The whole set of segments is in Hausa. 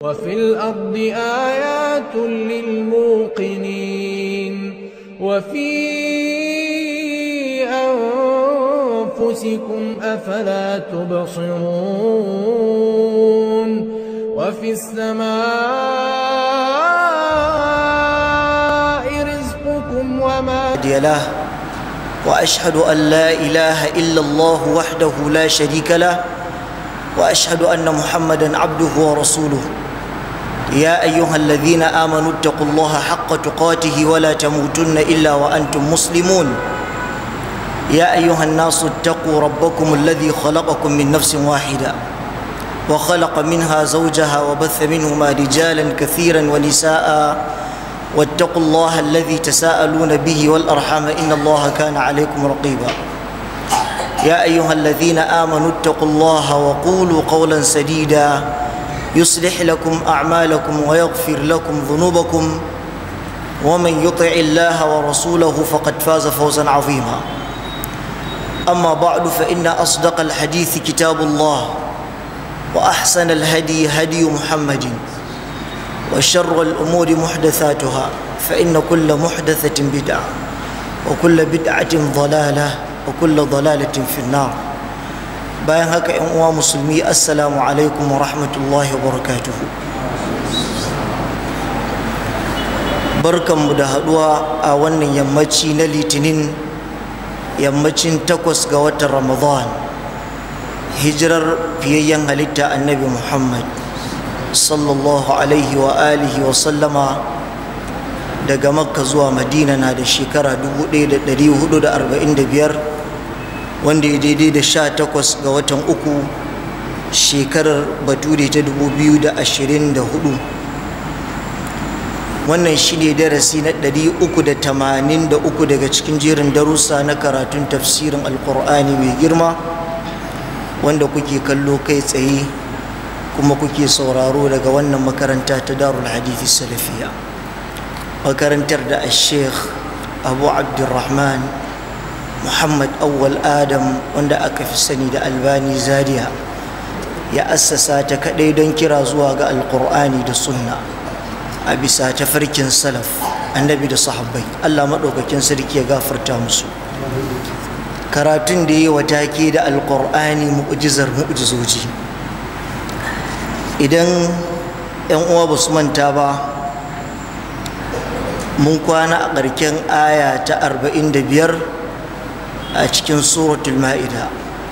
وفي الأرض آيات للموقنين وفي أنفسكم أفلا تبصرون وفي السماء رزقكم وما هادي له واشهد ان لا اله الا الله وحده لا شريك له واشهد ان محمدا عبده ورسوله يا ايها الذين امنوا اتقوا الله حق تقاته ولا تموتن الا وانتم مسلمون يا ايها الناس اتقوا ربكم الذي خلقكم من نفس واحده وخلق منها زوجها وبث منهما رجالا كثيرا ونساء واتقوا الله الذي تساءلون به والارحام ان الله كان عليكم رقيبا يا ايها الذين امنوا اتقوا الله وقولوا قولا سديدا يصلح لكم اعمالكم ويغفر لكم ذنوبكم ومن يطع الله ورسوله فقد فاز فوزا عظيما اما بعد فان اصدق الحديث كتاب الله واحسن الهدي هدي محمد وشر الأمور محدثاتها فإن كل محدثة بدعة وكل بدعة ضلالة وكل ضلالة في النار bayan haka ‘yan uwa musulmi assalamu alaikum wa rahmatullahi wa barakatuhu barkanmu da haɗuwa a wannan yammaci na litinin yammacin takwas ga watan ramadan hijirar fiyayyen halitta annabi muhammad sallallahu alaihi wa alihi wa sallama daga makka zuwa madina na da shekara 1445 wanda ya daidai da 18 ga watan uku shekarar bature ta 2024 wannan shi ne darasi na 383 daga cikin jerin darussa na karatun tafsirin alkur'ani mai girma wanda kuke kallo kai tsaye kuma kuke sauraro daga wannan makaranta ta darul hadithi salafiya makarantar da sheikh abu abdurrahman muhammad awwal adam wanda aka fi sani da albani zaria ya assasa ta kadai don kira zuwa ga alkur'ani da sunna a bisa tafarkin salaf annabi da sahabbai allah maɗaukakin sarki ya gafarta musu karatun da yi wa take da alkur'ani mu'jizar mu'jizoji idan 'yan uwa ba su manta ba mun kwana a ƙarken aya ta 45 a cikin suratul ma'ida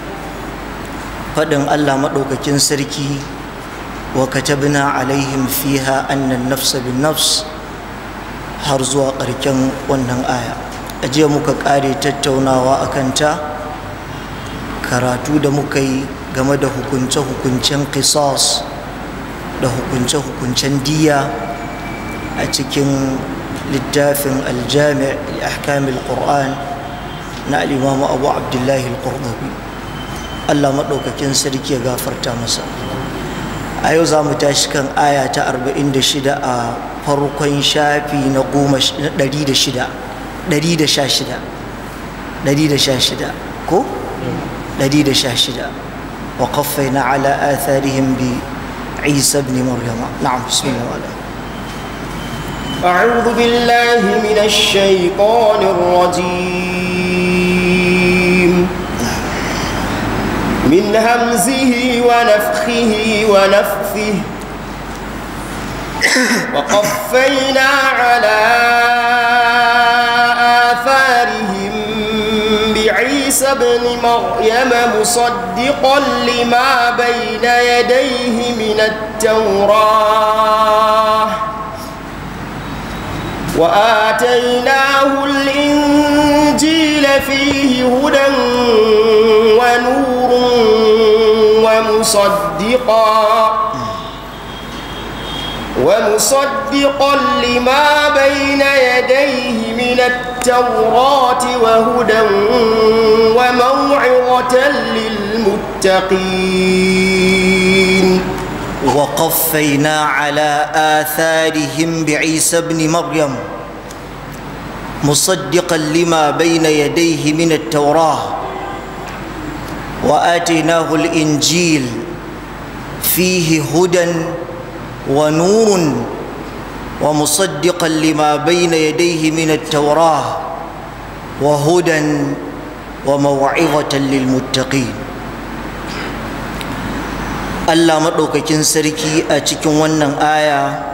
faɗin allah maɗaukakin sarki wa katabna alaihim fiha annan nafsa bin nafs har zuwa ƙarken wannan aya a jiya muka ƙare tattaunawa a kanta karatu da muka yi game da hukunce-hukuncen qisas da hukunce-hukuncen diya a cikin littafin aljami ahkamil qur'an na al'imamu abu abdullahi al-qurdubi allah maɗaukakin sarki ya gafarta masa a yau za mu tashi kan aya ta 46 a farkon shafi na 116 ko? 116 wa na ala atharihim bi عيسى بن مريم نعم بسم الله وعلا أعوذ بالله من الشيطان الرجيم من همزه ونفخه ونفثه وقفينا على آثارهم بعيسى ابن مريم مصدقا لما بين يديه من التوراة وآتيناه الإنجيل فيه هدى ونور ومصدقا ومصدقا لما بين يديه من التوراة وهدى وموعظة للمتقين وقفينا على آثارهم بعيسى ابن مريم مصدقا لما بين يديه من التوراة وآتيناه الإنجيل فيه هدى wa nurun wa musaddiqan lima bayna yadayhi min at-taurah wa hudan wa maw'izatan lil muttaqin Allah maɗaukakin sarki a cikin wannan aya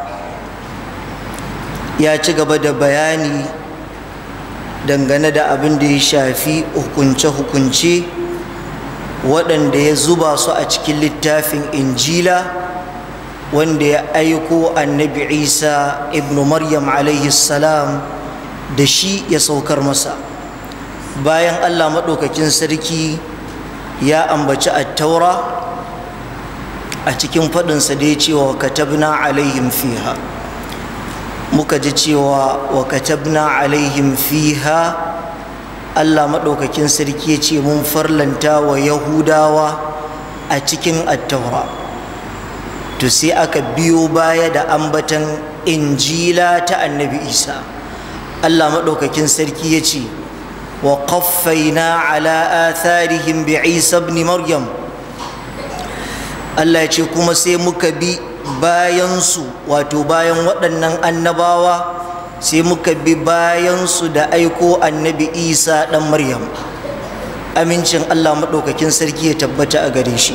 ya ci gaba da bayani dangane da abin da ya shafi hukunce-hukunce waɗanda ya zuba su a cikin littafin injila wanda ya aiko annabi isa ibn maryam alaihi salam da shi ya saukar masa bayan allah maɗaukakin sarki ya ambaci attaura a cikin faɗinsa da ya ce wa katabna alaihim fiha muka ji cewa wa katabna alaihim fiha Allah maɗaukakin sarki ya ce mun farlanta wa yahudawa a cikin attaura to sai aka biyo baya da ambatan injila ta annabi isa Allah maɗaukakin sarki ya ce wa qaffaina ala atharihim bi isa ibn maryam Allah ya ce kuma sai muka bi bayansu wato bayan waɗannan annabawa sai muka bi bayansu da aiko annabi isa ɗan maryam amincin Allah maɗaukakin sarki ya tabbata a gare shi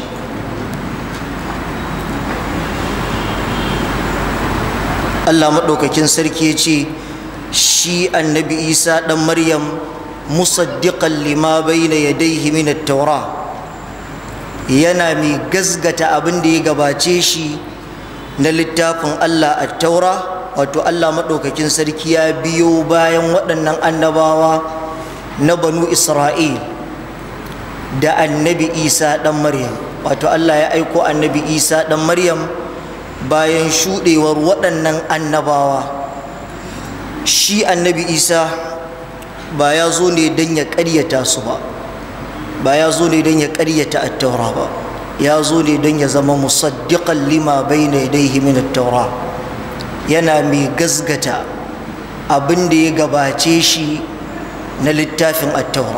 Allah maɗaukakin sarki ya ce shi annabi isa ɗan maryam musaddiqan lima bayna yadayhi min at-taura yana mai gazgata abin da ya gabace shi na littafin Allah a taura wato Allah maɗaukakin sarki ya biyo bayan waɗannan annabawa na banu Isra'il da annabi Isa ɗan Maryam wato Allah ya aiko annabi Isa ɗan Maryam bayan shuɗewar waɗannan annabawa shi annabi Isa ba ya zo ne don ya ƙaryata su ba ba ya zo ne don ya ƙaryata attaura ba ya zo ne don ya zama musaddiƙan lima bai na yadaihi min attaura yana mai gazgata abin da ya gabace shi na littafin attaura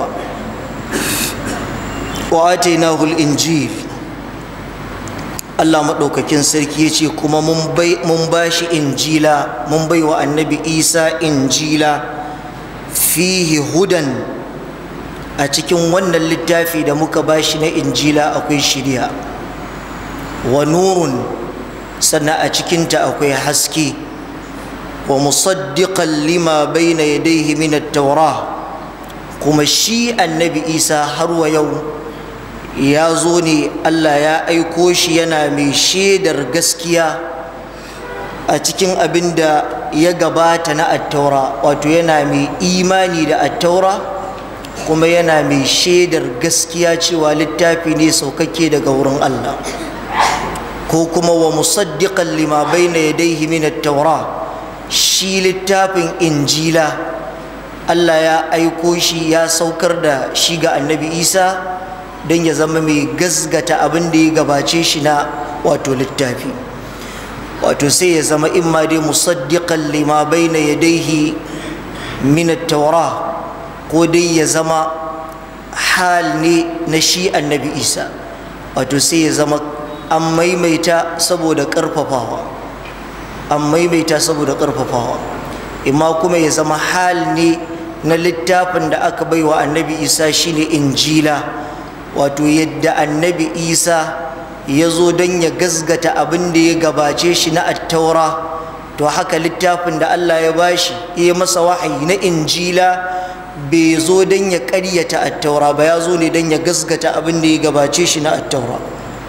wa atainahu injil Allah maɗaukakin sarki ya ce kuma mun ba shi injila mun bai wa annabi isa injila fihi hudan a cikin wannan littafi da muka bashi na injila akwai shirya wa nurun sannan a cikinta akwai haske wa musaddiqan lima bayna yadayhi min at-taura kuma shi annabi isa har wa yau ya zo ne Allah ya aiko shi yana mai shaidar gaskiya a cikin abin da ya gabata na attaura wato yana mai imani da attaura kuma yana mai shaidar gaskiya cewa littafi ne saukakke daga wurin Allah ko kuma wa musaddiqan lima bayna yadayhi min at-taura shi littafin injila Allah ya aiko shi ya saukar da shi ga annabi Isa don ya zama mai gazgata abin da ya gabace shi na wato littafi wato sai ya zama imma dai musaddiqan lima bayna yadayhi min at-taura ko dai ya zama hal ne na shi annabi isa wato sai ya zama an maimaita saboda ƙarfafawa an maimaita saboda ƙarfafawa imma kuma ya zama hal ne na littafin da aka bai wa annabi isa shine injila wato yadda annabi isa ya zo don ya gazgata abin da ya gabace shi na attaura to haka littafin da allah ya bashi ya masa wahayi na injila bai zo don ya ƙaryata attaura ba ya zo ne don ya gasgata abin da ya gabace shi na attaura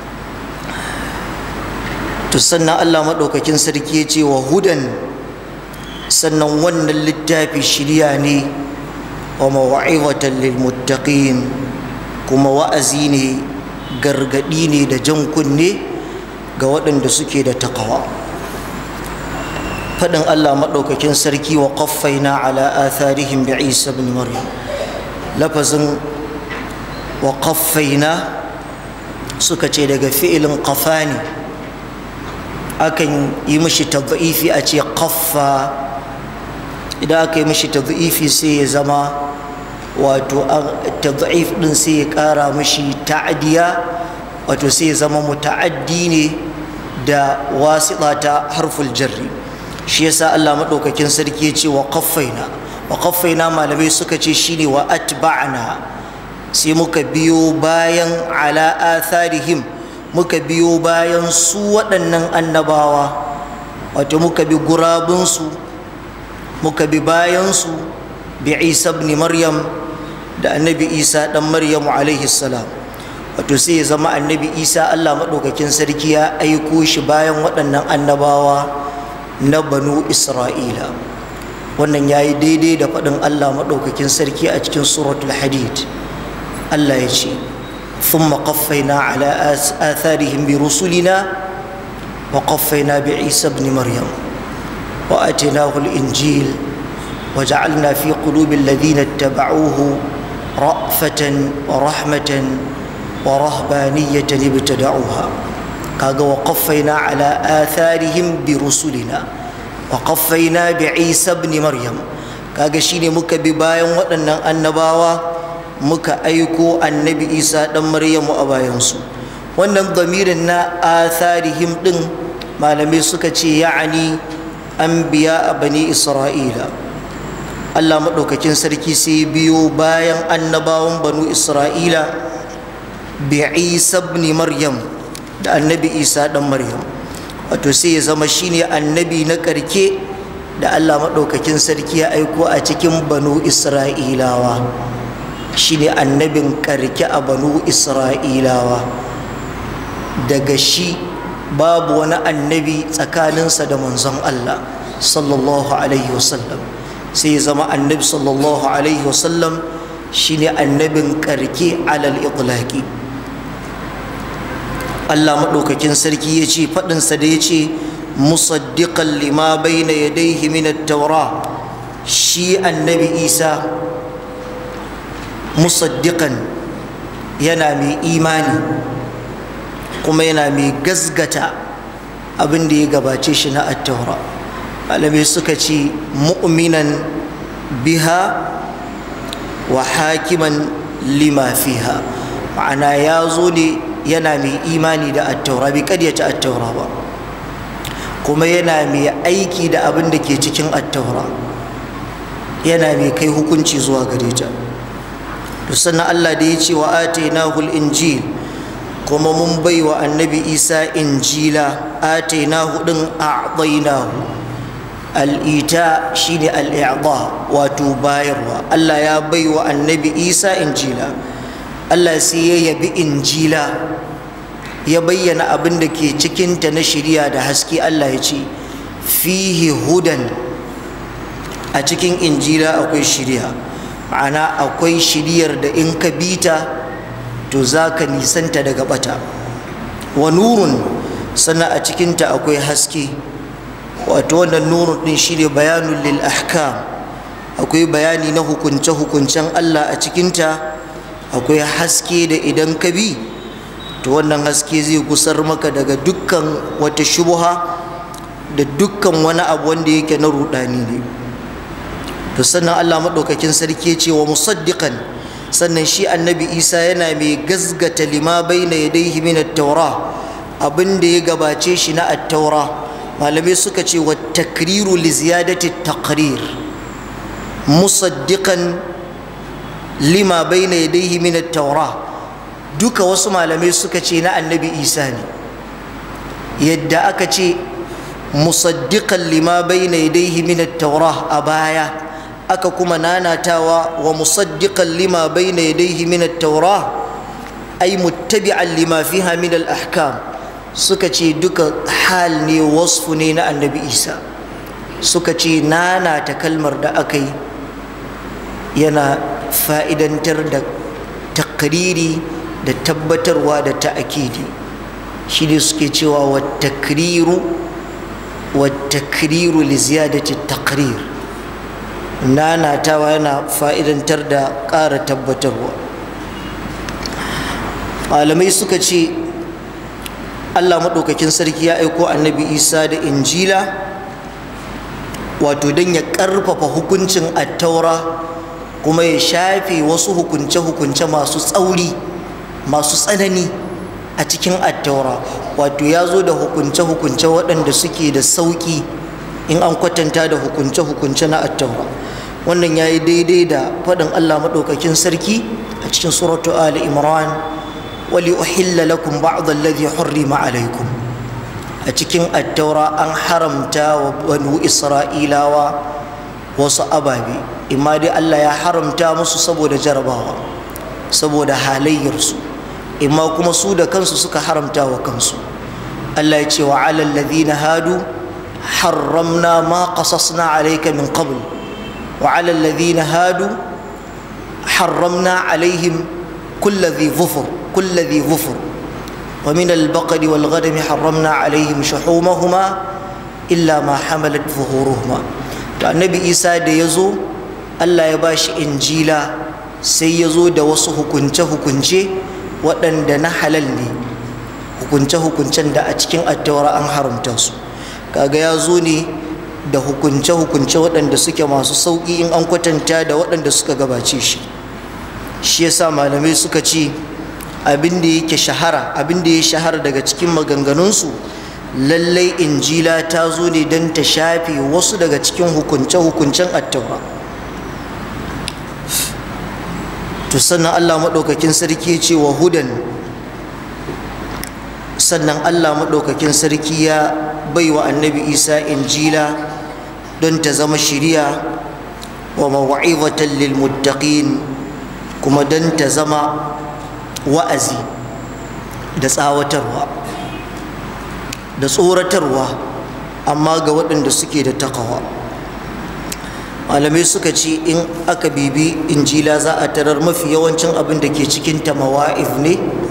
to sannan allah maɗaukakin sarki ya ce wa hudan sannan wannan littafi shirya ne wa mawa'izatan lil muttaqin kuma wa'azi ne gargaɗi ne da jan kunne ga waɗanda suke da takawa faɗin Allah maɗaukakin sarki wa ƙaffaina ala atharihim bi Isa bin Maryam lafazin wa ƙaffaina suka ce daga fi'ilin ƙafa ne akan yi mishi tadhifi a ce ƙaffa idan aka yi mishi tadhifi sai ya zama wato tadhif ɗin sai ya ƙara mishi ta'adiya wato sai ya zama muta'addi ne da wasiɗa ta harful jarri shi yasa Allah maɗaukakin sarki ya ce wa qaffaina wa qaffaina malamai suka ce shine wa atba'na sai muka biyo bayan ala atharihim muka biyo bayan su waɗannan annabawa wato muka bi gurabinsu muka bi bayansu bi isa ibn maryam da annabi isa ɗan maryamu alaihi salam wato sai ya zama annabi isa allah maɗaukakin sarki ya aiko shi bayan waɗannan annabawa na banu isra'ila wannan ya yi daidai da faɗin allah maɗaukakin sarki a cikin suratul hadid allah ya ce ثم قفينا على آثارهم برسلنا وقفينا بعيسى ابن مريم وآتيناه الإنجيل وجعلنا في قلوب الذين اتبعوه رأفة ورحمة ورهبانية ابتدعوها كاغا وقفينا على آثارهم برسلنا وقفينا بعيسى ابن مريم كاغا شيني مكا ببايا وأن النباوة muka aiko annabi isa ɗan maryamu a bayansu wannan zamirin na atharihim ɗin malamai suka ce ya'ani an biya a bani isra'ila allah maɗaukakin sarki sai biyo bayan annabawan banu isra'ila bi isa ibn maryam da annabi isa ɗan maryam wato sai ya zama shine annabi na ƙarke da allah maɗaukakin sarki ya aiko a cikin banu isra'ilawa shine annabin karke a banu isra'ilawa daga shi babu wani annabi tsakaninsa da manzon Allah sallallahu alaihi wasallam sai ya zama annabi sallallahu alaihi wasallam shine annabin karke alal itlaqi Allah maɗaukakin sarki ya ce faɗinsa da ya ce musaddiqan lima bayna yadayhi min at-taura shi annabi isa musaddiqan yana mai imani kuma yana mai gazgata abin da ya gabace shi na attaura malamai suka ce mu'minan biha wa hakiman lima fiha ma'ana ya zo ne yana mai imani da attaura bai karyata attaura ba kuma yana mai aiki da abin da ke cikin attaura yana mai kai hukunci zuwa gare ta to sannan Allah da ya ce wa atainahu injil kuma mun bai wa annabi isa injila atainahu din a'tainahu al'ita shine al'i'da wato bayarwa Allah ya bai wa annabi isa injila Allah sai ya yabi injila ya bayyana abin da ke cikinta na shirya da haske Allah ya ce fihi hudan a cikin injila akwai shirya ma'ana akwai shiriyar da in ka bita to za ka nisanta daga bata wa nurun sannan a cikinta akwai haske wato wannan nurun din shi ne bayanun lil ahkam akwai bayani na hukunce-hukuncen Allah a cikinta akwai haske da idan ka bi to wannan haske zai gusar maka daga dukkan wata shubuha da dukkan wani abu wanda yake na rudani ne to sannan Allah maɗaukakin sarki ce wa musaddiqan sannan shi annabi isa yana mai gazgata lima baina yadayhi min at-taura abin da ya gabace shi na at-taura malamai suka ce wa takriru li ziyadati taqrir musaddiqan lima baina yadayhi min at-taura duka wasu malamai suka ce na annabi isa ne yadda aka ce musaddiqan lima baina yadayhi min at-taura a baya aka kuma nanatawa wa musaddiqan lima bayna yadayhi min at-taura ay muttabi'an lima fiha min al-ahkam suka ce duka hal ne wasfu ne na annabi Isa suka ce nanata kalmar da aka yi yana fa'idantar da takriri da tabbatarwa da ta'akidi shi ne suke cewa wa takriru wa takriru li ziyadati takrir nanatawa yana fa'idantar da ƙara tabbatarwa malamai suka ce allah maɗaukakin sarki ya aiko annabi isa da injila wato don ya ƙarfafa hukuncin attaura kuma ya shafe wasu hukunce-hukunce masu tsauri masu tsanani a cikin attaura wato ya zo da hukunce-hukunce waɗanda suke da sauƙi in an kwatanta da hukunce-hukunce na attaura wannan ya yi daidai da faɗin allah maɗaukakin sarki a cikin suratu ali imran wali uhilla lakum ba'd alladhi hurrima alaikum a cikin attaura an haramta wa banu isra'ilawa wasu ababe imma dai allah ya haramta musu saboda jarabawa saboda halayyarsu imma kuma su da kansu suka haramta wa kansu allah ya ce wa alal ladhina hadu harramna ma qasasna alayka min qabl wa alal ladhina hadu harramna alaihim kull dhi dhufur kull dhi dhufur ومن البقر والغنم حرمنا عليهم شحومهما إلا ما حملت ظهورهما النبي إيسى da yazo Allah ya bashi injila sai ya zo da wasu hukunce-hukunce waɗanda na halal ne hukunce-hukuncen da a cikin attaura an haramta su kaga ya zo ne da hukunce-hukunce waɗanda suke masu sauƙi in an kwatanta da waɗanda suka gabace shi shi yasa malamai suka ce abin da yake shahara abin da ya shahara daga cikin maganganunsu lallai injila ta zo ne don ta shafe wasu daga cikin hukunce-hukuncen attaura to sannan allah maɗaukakin sarki ce wa hudan sannan allah maɗaukakin sarki ya bai wa annabi isa injila don ta zama shiriya wa mawa'izatan lil muttaqin kuma don ta zama wa'azi da tsawatarwa da tsoratarwa amma ga waɗanda suke da takawa malamai suka ce in aka bibi injila za a tarar mafi yawancin abin da ke cikin ta mawa'if ne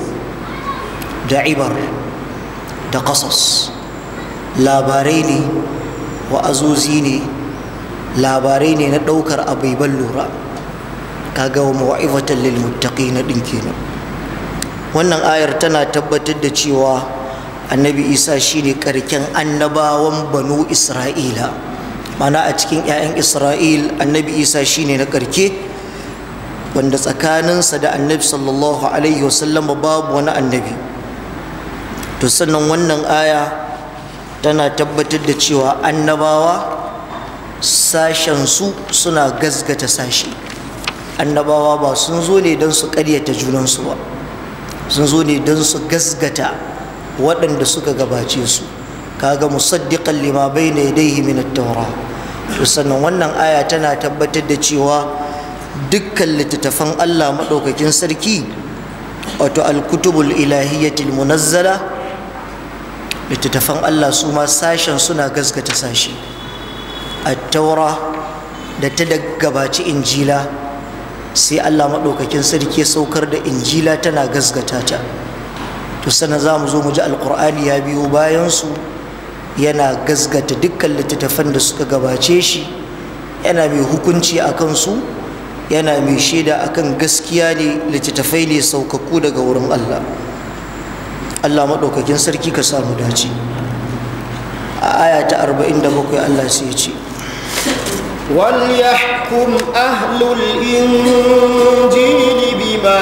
da ibar da ƙasas labarai ne wa'azozi ne labarai ne na ɗaukar abubuwan lura kaga wa mawa'ifatan lil muttaqina ɗin kenan wannan ayar tana tabbatar da cewa annabi isa shine karken annabawan banu isra'ila mana a cikin 'ya'yan isra'il annabi isa shine na karke wanda tsakaninsa da annabi sallallahu alaihi wasallam babu wani annabi to sannan wannan aya tana tabbatar da cewa annabawa sashensu suna gazgata sashi annabawa ba sun zo ne don su ƙaryata junansu ba sun zo ne don su gasgata waɗanda suka gabace su kaga musaddiqan lima bayna yadayhi min at-taura to sannan wannan aya tana tabbatar da cewa dukkan littattafan Allah madaukakin sarki wato al-kutubul ilahiyyatil munazzala littattafan Allah su ma sashen suna gasgata sashi at-taura da ta gabaci injila sai Allah maɗaukakin sarki ya saukar da injila tana gasgata ta to sana za mu zo mu ji alƙur'ani ya biyo bayansu yana gasgata dukkan littattafan da suka gabace shi yana mai hukunci a kansu yana mai shaida akan gaskiya ne littattafai ne saukakku daga wurin Allah Allah maɗaukakin sarki ka samu dace a aya ta 47 Allah sai ya ce وليحكم أهل الإنجيل بما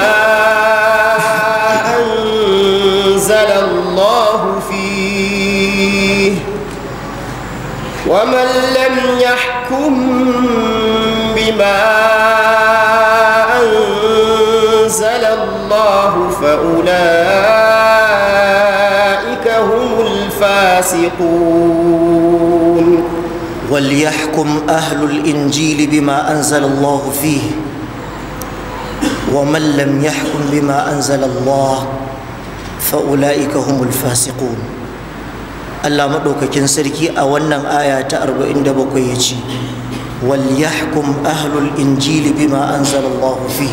أنزل الله فيه ومن لم يحكم بما أنزل الله فأولئك هم الفاسقون وليحكم أهل الإنجيل بما أنزل الله فيه ومن لم يحكم بما أنزل الله فأولئك هم الفاسقون Allah maɗaukakin sarki a wannan aya ta 47 ya ce walyahkum ahlul injili bima anzalallahu fi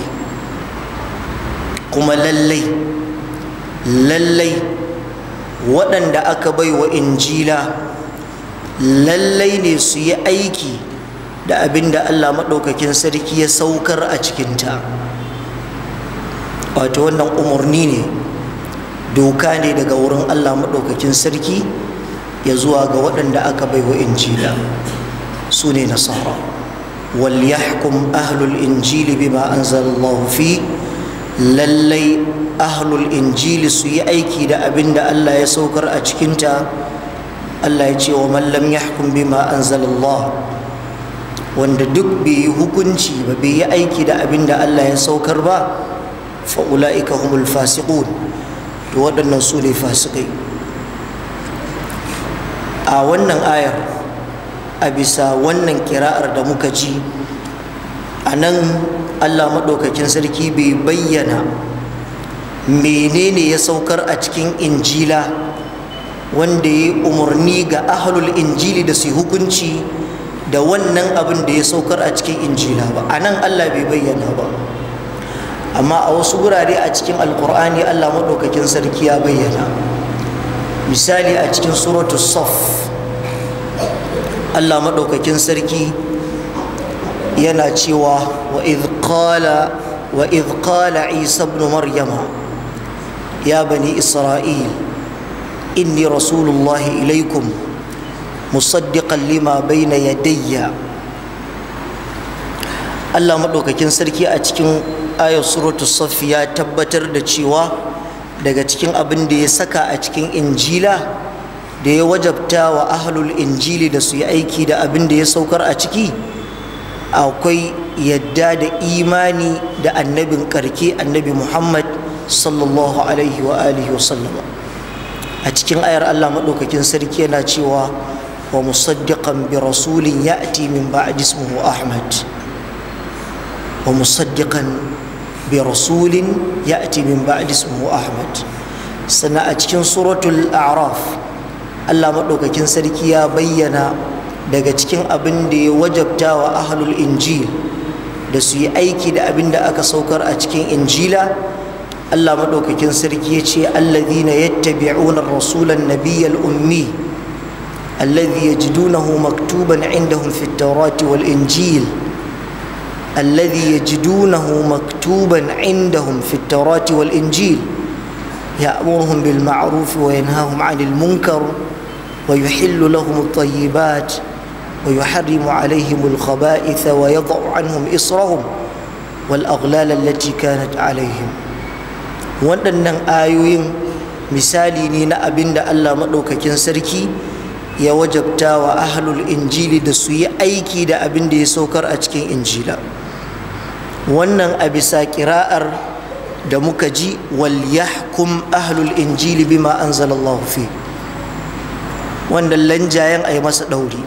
kuma lallai lallai waɗanda aka bai wa injila lallai ne su yi aiki da abin da Allah maɗaukakin sarki ya saukar a cikinta wato wannan umarni ne doka ne daga wurin Allah maɗaukakin sarki ya zuwa ga waɗanda aka bai wa injila su ne nasara wal yahkum ahlul injili bima anzalallahu fi lallai ahlul injili su yi aiki da abin da Allah ya saukar a cikinta Allah ya ce wa mallam yahkum bima anzalallah wanda duk bai yi hukunci ba bai yi aiki da abin da Allah ya saukar ba fa ulaika humul fasiqun to waɗannan su ne fasikai a wannan ayar a bisa wannan kira'ar da muka ji a nan allah maɗaukakin sarki bai bayyana menene ya saukar a cikin injila wanda ya yi umarni ga ahlul injili da su yi hukunci da wannan abin da ya saukar a cikin injila ba a nan allah bai bayyana ba amma a wasu wurare a cikin alkur'ani allah maɗaukakin sarki ya bayyana misali a cikin suratu saf allah maɗaukakin sarki yana cewa wa qala wa qala isa ibn maryama ya bani isra'il inni rasulullahi ilaikum musaddiqan lima bayna yadayya allah maɗaukakin sarki a cikin ayar suratu safi ya tabbatar da cewa daga cikin abin da ya saka a cikin injila da ya wajabta wa ahlul injili da su yi aiki da abin da ya saukar a ciki akwai yadda da imani da annabin karke annabi muhammad sallallahu alaihi wa alihi wasallama a cikin ayar allah maɗaukakin sarki yana cewa wa musaddiqan bi rasulin ya'ti min ba'di ismuhu ahmad wa musaddiqan bi rasulin ya'ti min ba'di ismuhu ahmad sannan a cikin suratul a'raf Allah maɗaukakin sarki ya bayyana daga cikin abin da ya wajabta wa ahlul injil da su yi aiki da abin da aka saukar a cikin injila Allah maɗaukakin sarki ya ce alladhina yattabi'una rasulan nabiyyal ummi alladhi yajidunahu maktuban indahum fit tawrati wal injil الذي يجدونه مكتوبا عندهم في التوراة والإنجيل يأمرهم بالمعروف وينهاهم عن المنكر ويحل لهم الطيبات ويحرم عليهم الخبائث ويضع عنهم إصرهم والأغلال التي كانت عليهم waɗannan ayoyin misali ne na abin da Allah maɗaukakin sarki ya wajabta wa ahlul injili da su yi aiki da abin da ya saukar a cikin injila wannan a bisa kira'ar da muka ji wal yahkum ahlul injili bima anzalallahu fi wannan lanjayen a yi masa ɗauri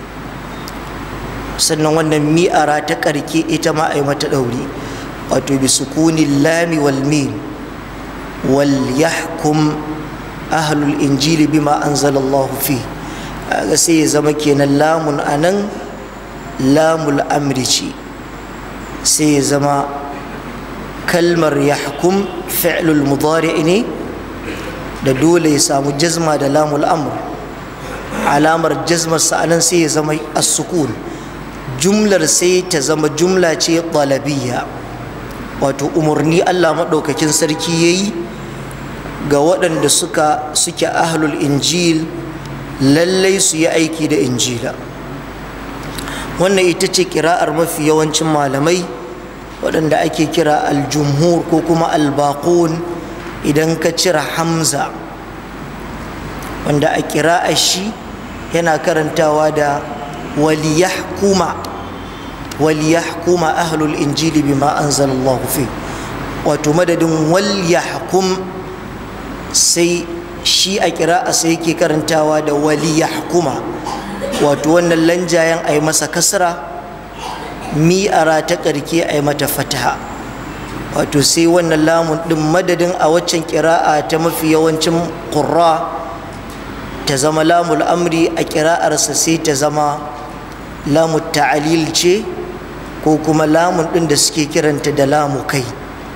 sannan wannan mi'ara ta ƙarke ita ma a yi mata ɗauri wato bi sukunin lami wal mim wal yahkum ahlul injili bima anzalallahu fi ga sai ya zama kenan lamun anan lamul amri ce sai ya zama kalmar yahkum fi'lul mudari ne da dole ya samu jazma da lamul amr alamar jazmar sa'anan sai ya zama as-sukun jumlar sai ta zama jumla ce talabiyya wato umarni Allah maɗaukakin sarki ya yi ga waɗanda suka suke ahlul injil lallai su yi aiki da injila wannan ita ce kira'ar mafi yawancin malamai waɗanda ake kira aljumhur ko kuma albaqun idan ka cira hamza wanda a kira'ar shi yana karantawa da waliyahkuma waliyahkuma ahlul injili bima anzalallahu fi wato madadin waliyahkum sai shi a kira'a sai yake karantawa da waliyahkuma wato wannan lanjayen a yi masa kasra mi'ara ta ƙarke a yi mata fataha wato sai wannan lamun ɗin madadin a waccan kira'a ta mafi yawancin ƙurra ta zama lamul amri a kira'arsa sai ta zama lamu ta'alil ce ko kuma lamun ɗin da suke kiranta da lamu kai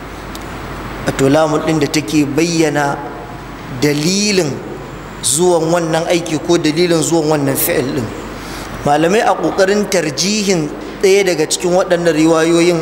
wato lamun ɗin da take bayyana dalilin zuwan wannan aiki ko dalilin zuwan wannan fi'il ɗin malamai a ƙoƙarin tarjihin ɗaya daga cikin waɗannan riwayoyin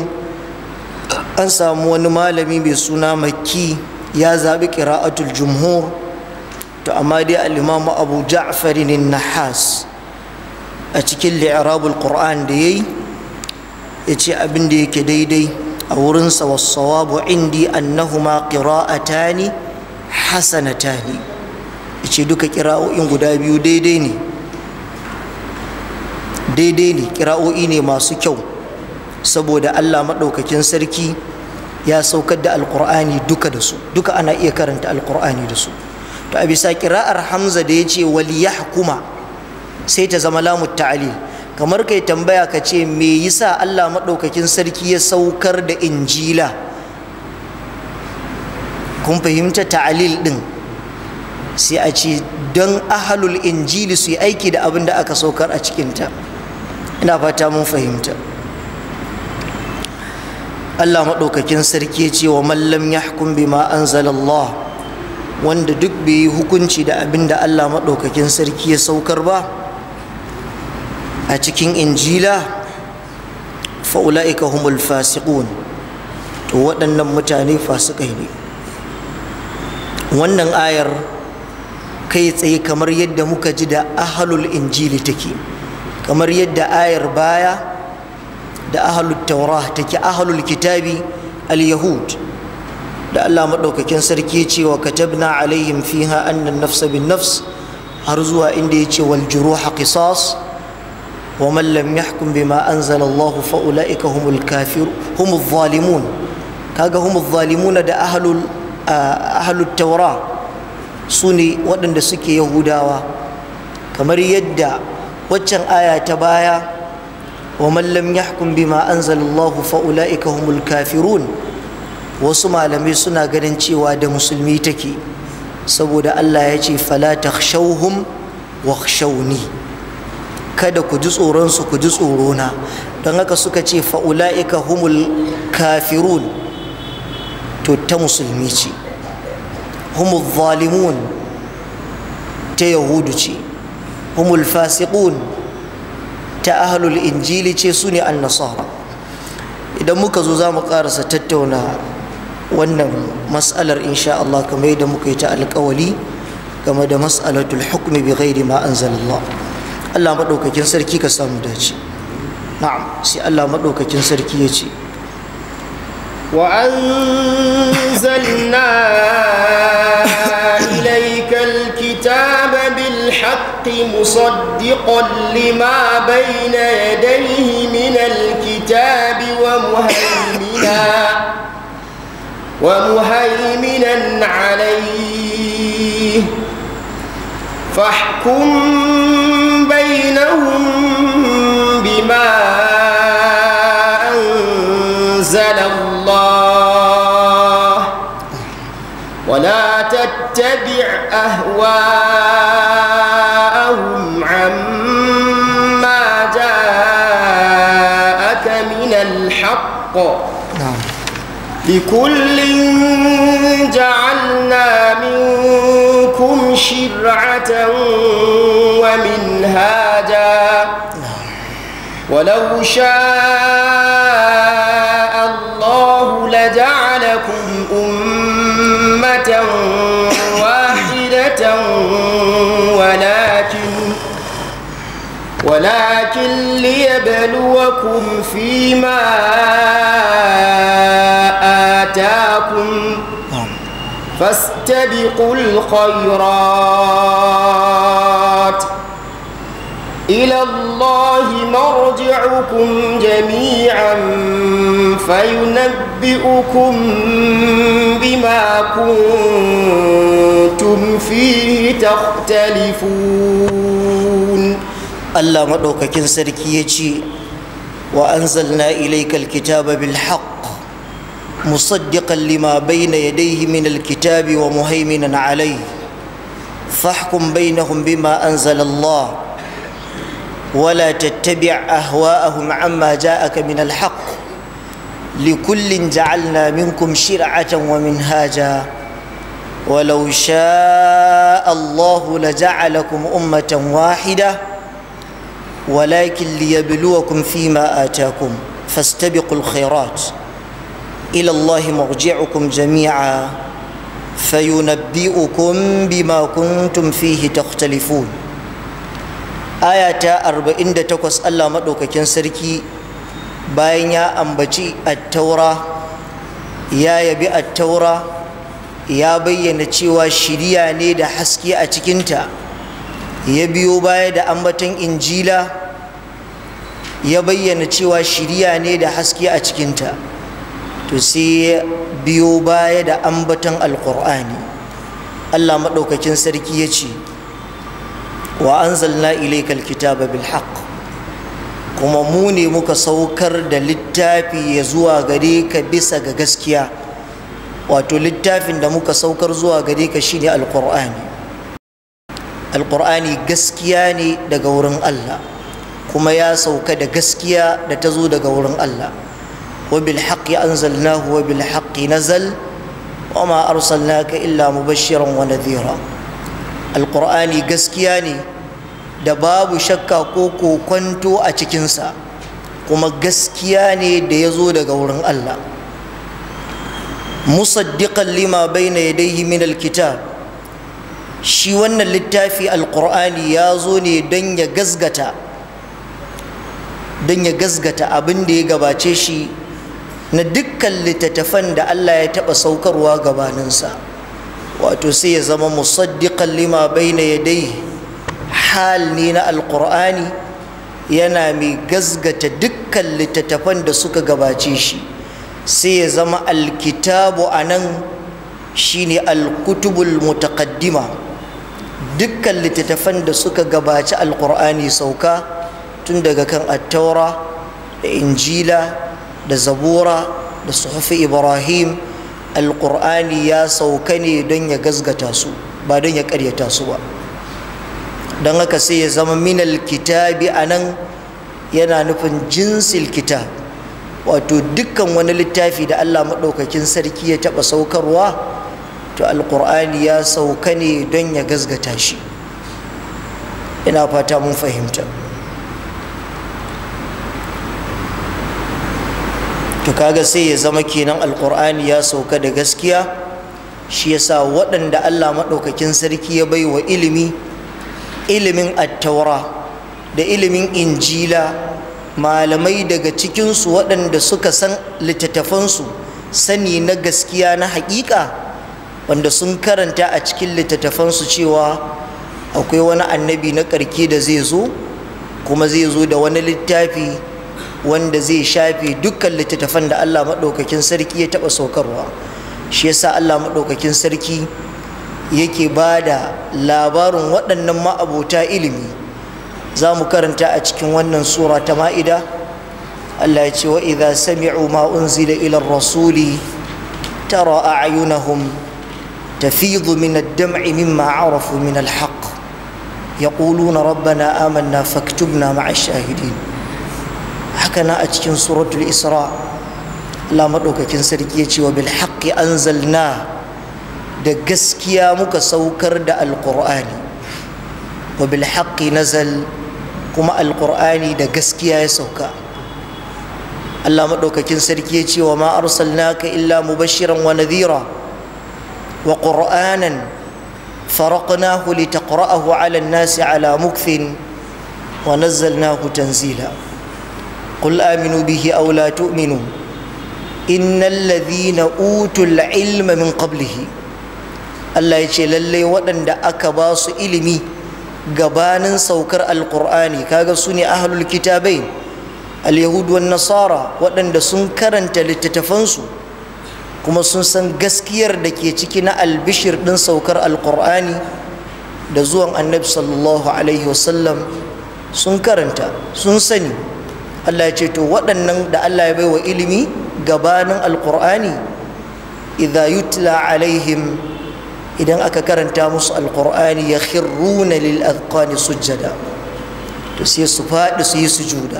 an samu wani malami mai suna makki ya zaɓi ƙira'atul jumhur to amma dai al'imamu abu ja'farin nahas a cikin li'irabul qur'an da ya yi ya ce abin da yake daidai a wurinsa wasawabu indi annahuma qira'atani hasanatani ce duka kira'o'in guda biyu daidai ne daidai ne kira'o'i ne masu kyau saboda allah maɗaukakin sarki ya saukar da alkur'ani duka da su duka ana iya karanta alkur'ani da su to a bisa kira'ar hamza da ya ce waliyahkuma sai ta zama lamu ta'alil kamar kai tambaya ka ce me yasa allah maɗaukakin sarki ya saukar da injila kun fahimta ta'alil ɗin sai a ce don ahalul injili su yi aiki da abin da aka saukar a cikinta ina fata mun fahimta Allah maɗaukakin sarki ya ce wa mallam ya hukum bima anzalallah wanda duk bai yi hukunci da abin da Allah maɗaukakin sarki ya saukar ba a cikin injila fa'ula'ika humul fasiqun to waɗannan mutane fasikai ne wannan ayar kai tsaye kamar yadda muka ji da ahalul injili take kamar yadda ayar baya da ahalul taura take ahalul kitabi al-yahud da Allah maɗaukakin sarki ce wa katabna alaihim fiha annan nafsa bin nafs har zuwa inda ya ce wal juruha qisas wa man lam yahkum bima anzala Allah fa ulaika humul kafir humul zalimun kaga humul zalimuna da ahalul ahalul taura su ne waɗanda suke yahudawa kamar yadda waccan aya ta baya wa mallam yahkum bima anzalallahu fa ulaika humul kafirun wasu malamai suna ganin cewa da musulmi take saboda Allah ya ce fala takhshawhum wakhshawni kada ku ji tsoron su ku ji tsorona don haka suka ce fa ulaika humul kafirun to ta musulmi ce humul zalimun ta yahudu ce humul fasiqun ta ahlul injili ce su ne annasara idan muka zo za mu karasa tattauna wannan mas'alar insha Allah kamar yadda muka yi ta alkawali game da mas'alatul hukmi bi ghairi ma anzalallah Allah madaukakin sarki ka samu dace na'am sai Allah madaukakin sarki ya ce وأنزلنا إليك الكتاب بالحق مصدقا لما بين يديه من الكتاب ومهيمنا ومهيمنا عليه فاحكم بينهم بما أنزل الله ولا تتبع أهواءهم عما جاءك من الحق na'am لكل جعلنا منكم شرعة ومنهاجا ولو شاء الله لجعلكم أمة واحدة ولكن ولكن ليبلوكم فيما آتاكم na'am فاستبقوا الخيرات إلى الله مرجعكم جميعا فينبئكم بما كنتم فيه تختلفون Allah maɗaukakin sarki ya ce wa anzalna ilaikal kitaba bil haqq musaddiqan lima bayna yadayhi min alkitabi wa muhaiminan alayhi fahkum bainahum bima anzala Allah ولا تتبع أهواءهم عما جاءك من الحق لكل جعلنا منكم شرعة ومنهاجا ولو شاء الله لجعلكم أمة واحدة ولكن ليبلوكم فيما آتاكم فاستبقوا الخيرات إلى الله مرجعكم جميعا فينبئكم بما كنتم فيه تختلفون آية 48 الله مدوكاكين سركي bayan ya ambaci attaura ya yabi attaura ya bayyana cewa shiriya ne da haske a cikinta ya biyo baya da ambaton injila ya bayyana cewa shiriya ne da haske a cikinta to sai ya biyo baya da ambaton alkur'ani allah maɗaukakin sarki ya ce wa anzalna ilaikal kitaba bil haqq kuma mu ne muka saukar da littafi ya zuwa gare ka bisa ga gaskiya wato littafin da muka saukar zuwa gare ka shine alkur'ani alkur'ani gaskiya ne daga wurin allah kuma ya sauka da gaskiya da ta zo daga wurin allah wa bil haqqi anzalnahu wa bil haqqi nazal wa ma arsalnaka illa mubashiran wa nadhira alkur'ani gaskiya ne da babu shakka ko kokwanto a cikinsa kuma gaskiya ne da ya zo daga wurin allah musaddiqan lima bayna yadayhi min alkitab shi wannan littafi alqur'ani ya zo ne don ya gazgata don ya gazgata abin da ya gabace shi na dukkan littattafan da Allah ya taɓa saukarwa gabaninsa wato sai ya zama musaddiqan lima bayna yadayhi hal ne na alqur'ani yana mai gazgata dukkan littattafan da suka gabace shi sai ya zama alkitabu a nan shine alkutubul mutaqaddima dukkan littattafan da suka gabaci alkur'ani sauka tun daga kan attaura da injila da zabura da suhufi ibrahim alkur'ani ya sauka ne don ya gazgata su ba don ya karyata su ba don haka sai ya zama minal kitabi a nan yana nufin jinsil kitab wato dukkan wani littafi da allah maɗaukakin sarki ya taɓa saukarwa to alƙur'ani ya sauka ne don ya gazgata shi ina fata mun fahimta to kaga sai ya zama kenan alƙur'ani ya sauka da gaskiya shi yasa waɗanda allah maɗaukakin sarki ya bai wa ilimi ilimin attaura da ilimin injila malamai daga cikinsu waɗanda suka san littattafansu sani na gaskiya na haƙiƙa wanda sun karanta a cikin littattafansu cewa akwai wani annabi na ƙarke da zai zo kuma zai zo da wani littafi wanda zai shafe dukkan littattafan da allah maɗaukakin sarki ya taɓa saukarwa shi yasa allah maɗaukakin sarki yake ba da labarin waɗannan ma'abota ilimi za mu karanta a cikin wannan sura ta ma'ida Allah ya ce wa idha sami'u ma unzila ila rasuli tara a'yunahum tafidu min ad-dam'i mimma 'arafu min al-haqq yaquluna rabbana amanna faktubna ma'a ash-shahidin haka na a cikin suratul isra Allah madaukakin sarki ya ce wa bil haqqi anzalna da gaskiya muka saukar da alqur'ani wa bil haqqi nazal kuma alƙur'ani da gaskiya ya sauka Allah maɗaukakin sarki ya ce wa ma arsalnaka illa mubashiran wa nadhira wa qur'anan faraqnahu litaqra'ahu 'ala an-nasi 'ala mukthin wa nazzalnahu tanzila qul aminu bihi aw la tu'minu innal ladhina utul ilma min qablihi Allah ya ce lallai waɗanda aka ba su ilimi gabanin saukar alkur'ani kaga su ne ahlul kitabai alyahudu wan nasara waɗanda sun karanta littattafansu kuma sun san gaskiyar da ke ciki na albishir ɗin saukar alkur'ani da zuwan annabi sallallahu alaihi wasallam sun karanta sun sani allah ya ce to waɗannan da allah ya bai wa ilimi gabanin alkur'ani idha yutla alaihim idan aka karanta musu alkur'ani ya khirruna lil azqani sujjada to sai su faɗi su yi sujuda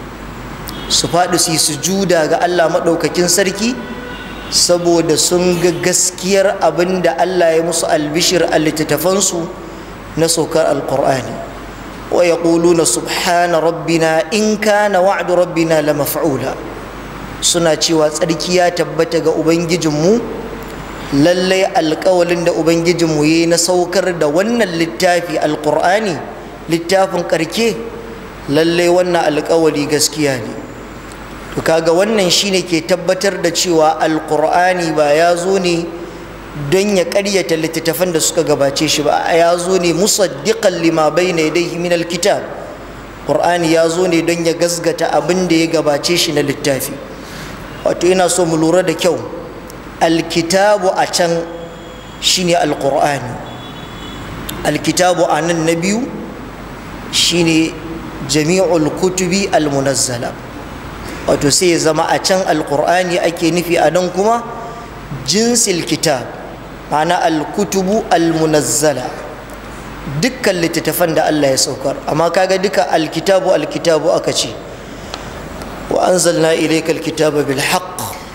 su faɗi su yi sujuda ga Allah maɗaukakin sarki saboda sun ga gaskiyar abin da Allah ya musu albishir a littattafansu na saukar alkur'ani wa yaquluna subhana rabbina in kana wa'du rabbina la maf'ula suna cewa tsarki ya tabbata ga ubangijinmu lallai alkawalin da ubangijinmu yi na saukar da wannan littafi alkur'ani littafin karke lallai wannan alkawali gaskiya ne to kaga wannan shine ke tabbatar da cewa alqur'ani ba ya zo ne don ya ƙaryata littattafan da suka gabace shi ba ya zo ne musaddiqan lima bayna yadayhi min alkitab qur'ani ya zo ne don ya gasgata abin da ya gabace shi na littafi wato ina so mu lura da kyau alkitabu a can shine alqur'ani alkitabu a nan na biyu shine jami'ul kutubi almunazzala wato sai ya zama a can alqur'ani ake nufi a nan kuma jinsil kitab ma'ana alkutubu almunazzala dukkan littattafan da Allah ya saukar amma kaga duka alkitabu alkitabu aka ce wa anzalna ilayka alkitaba bil haqq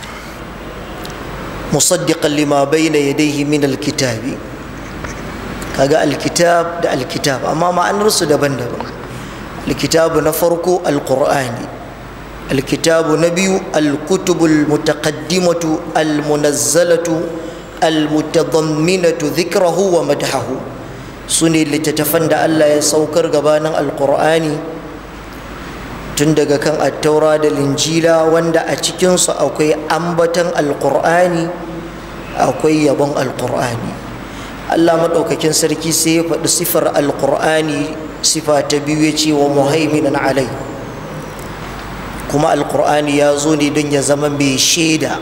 musaddiqan lima bayna yadayhi min alkitabi kaga alkitab da alkitab amma ma'anar su daban-daban alkitabu na farko alqur'ani alkitabu na biyu alkutubul mutaqaddimatu almunazzalatu almutadamminatu dhikrahu wa madhahu su ne littattafan da Allah ya saukar gabanin alkur'ani tun daga kan attaura da linjila wanda a cikinsu akwai ambatan alkur'ani akwai yabon alkur'ani Allah maɗaukakin sarki sai ya faɗi sifar alkur'ani sifa ta biyu ya ce wa muhaiminan alai kuma alkur'ani ya zo ne don ya zama mai shaida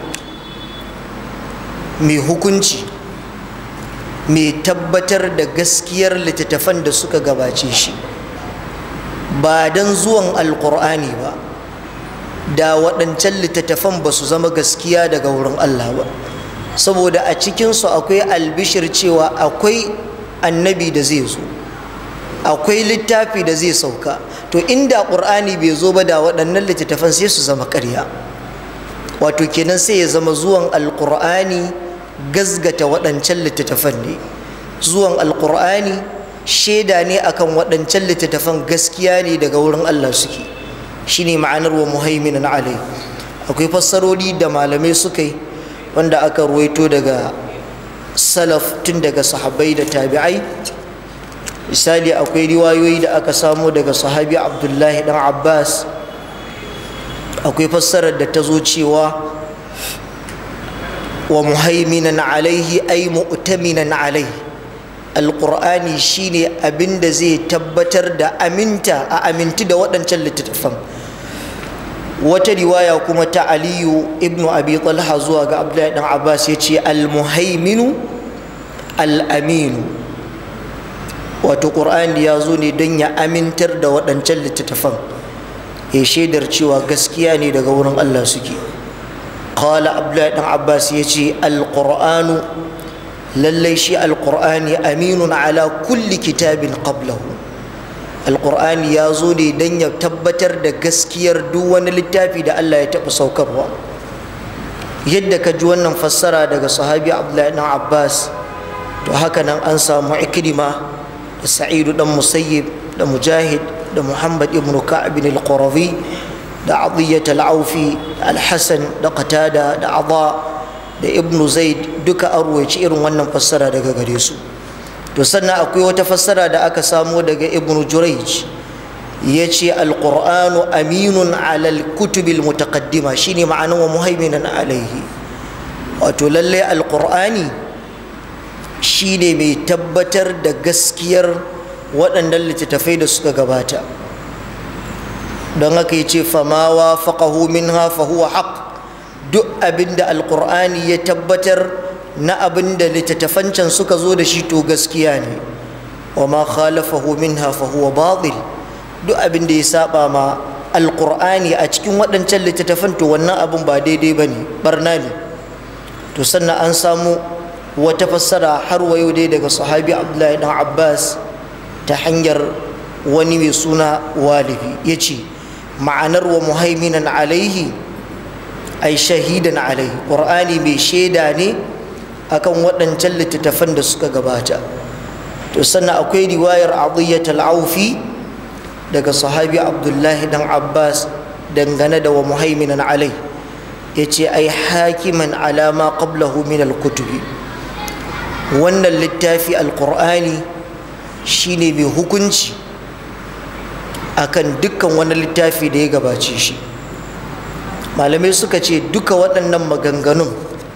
mai hukunci mai tabbatar da gaskiyar littattafan da suka gabace shi ba don zuwan alkur'ani ba da waɗancan littattafan ba su zama gaskiya daga wurin allah ba saboda a cikinsu akwai albishir cewa akwai annabi da zai zo akwai littafi da zai sauka to inda ƙur'ani bai zo ba da waɗannan littattafan sai su zama ƙarya wato kenan sai ya zama zuwan alkur'ani gazgata waɗancan littattafan ne zuwan alkur'ani shaida ne akan waɗancan littattafan gaskiya ne daga wurin allah suke shine ma'anar wa muhaiminan alai akwai fassarori da malamai suka yi wanda aka ruwaito daga salaf tun daga sahabbai da tabi'ai misali akwai riwayoyi da aka samo daga sahabi abdullahi dan abbas akwai fassarar da ta zo cewa wa muhaiminan alaihi ay mu'taminan alaihi alqur'ani shine abinda zai tabbatar da aminta a aminti da waɗancan littattafan wata riwaya kuma ta aliyu ibnu abi talha zuwa ga abdullahi dan abbas ya ce almuhaiminu al'aminu wato ƙur'ani ya zo ne don ya amintar da waɗancan littattafan ya shaidar cewa gaskiya ne daga wurin allah suke قال عبد الله بن عباس يجي القرآن للي شيء القرآن أمين على كل كتاب قبله القرآن يازوني دن يتبتر دا قسكير دوان للتافي دا الله يتبع سوكروا يدك جوانا مفسرة دا صحابي عبد الله بن عباس تو هكذا أنسى معكرمة سعيد بن مسيب دا مجاهد دا محمد بن كعب القرظي da adiyyat al-aufi al-hasan da qatada da adha da ibn zaid duka an ruwaici irin wannan fassara daga gare su to sannan akwai wata fassara da aka samo daga ibn jurayj ya ce alƙur'anu aminun alal kutubil mutaqaddima shine ma'anin wa muhaiminan alaihi wato lallai alƙur'ani shine mai tabbatar da gaskiyar waɗannan littattafai da suka gabata don haka ya ce famawa faƙahu minha fahuwa haƙ duk abin da alƙur'ani ya tabbatar na abin da littattafan can suka zo da shi to gaskiya ne wa ma khalafahu minha fahuwa batil duk abin da ya saba ma alƙur'ani a cikin waɗancan littattafan to wannan abin ba daidai ba ne barna ne to sannan an samu wata fassara har wa yau dai daga sahabi abdullahi dan abbas ta hanyar wani mai suna walibi ya ce ma'anar wa muhaiminan alaihi ai shahidan alaihi ƙur'ani mai shaida ne akan waɗancan littattafan da suka gabata to sannan akwai riwayar adiyyat al-aufi daga sahabi abdullahi dan abbas dangane da wa muhaiminan alai ya ce ai hakiman alama qablahu min al-kutubi wannan littafi al-qur'ani shine mai hukunci akan dukkan wani littafi da ya gabace shi malamai suka ce duka waɗannan maganganun